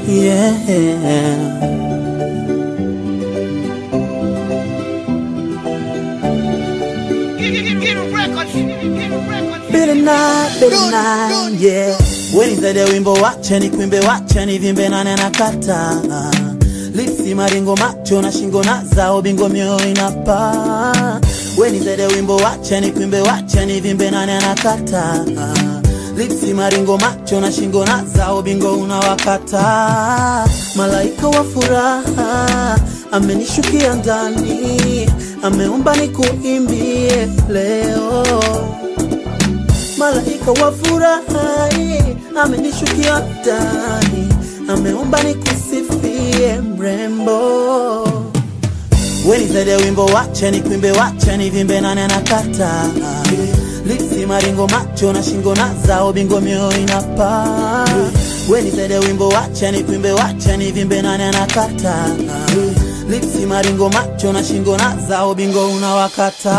yeah. Bitter night, bitter night, yeah. Wenizede wimbo wache ni kwimbe wache ni vimbe nane na kata lipsi maringo macho na shingo na zao bingo mioyo inapa Wenizede wimbo wache ni kwimbe wache ni vimbe nane na kata lipsi maringo macho na shingo na zao bingo unawakata malaika wa furaha amenishukia ndani ameumba nikuimbie leo malaika wa furaha amenishukia ndani, ameomba nikusifie mrembo. Wenizede wimbo wache ni kwimbe wache ni vimbe nane na kata lipsi maringo macho na shingo na zao bingo mioyo inapa Wenizede wimbo wache ni kwimbe wache ni vimbe nane na kata lipsi maringo macho na shingo na zao bingo unawakata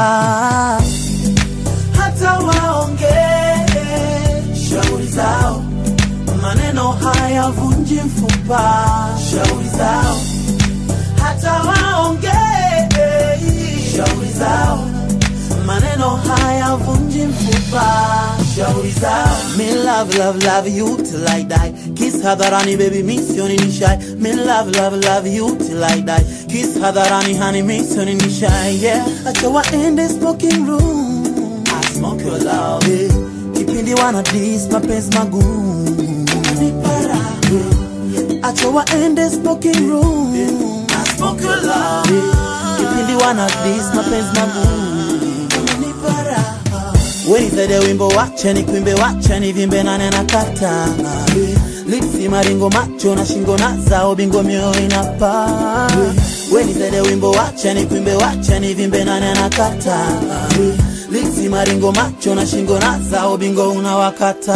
hata waongee shauri zao, maneno hayavunji mfupa. Shauri zao, hata waongee shauri zao, maneno hayavunji mfupa. Shauri zao, me love love love you till I die. Kiss hadharani baby, misioni ni shy. Me love love love you till I die. Kiss hadharani honey, misioni ni shy. Yeah, acha waende smoking room I smoke your love yeah. Kipindi wana dis mapenzi magumu Unanipara yeah. Acha waende smoking room I smoke your love yeah. Kipindi wana dis mapenzi magumu Unanipara Wenizede wimbo wache ni kwimbe wache ni vimbe nane na kata Lipsi maringo macho na shingo na zao bingo mioyo inapa Wenizede wimbo wache ni kwimbe wache ni vimbe nane na kata Lipsi maringo macho na shingo na zao bingo unawakata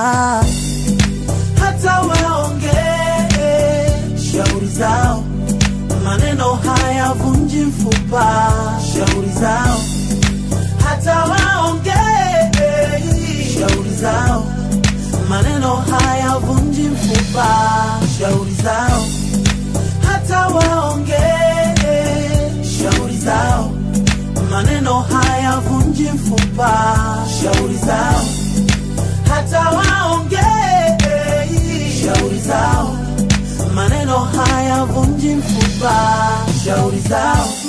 hata waongee shauri zao, maneno hayavunji mfupa. Shauri zao, hata waongee shauri zao, maneno hayavunji mfupa. Shauri zao, hata waongee shauri zao, maneno hayavunji mfupa. Shauri zao, hata waongee shauri zao, maneno hayavunji mfupa. Shauri zao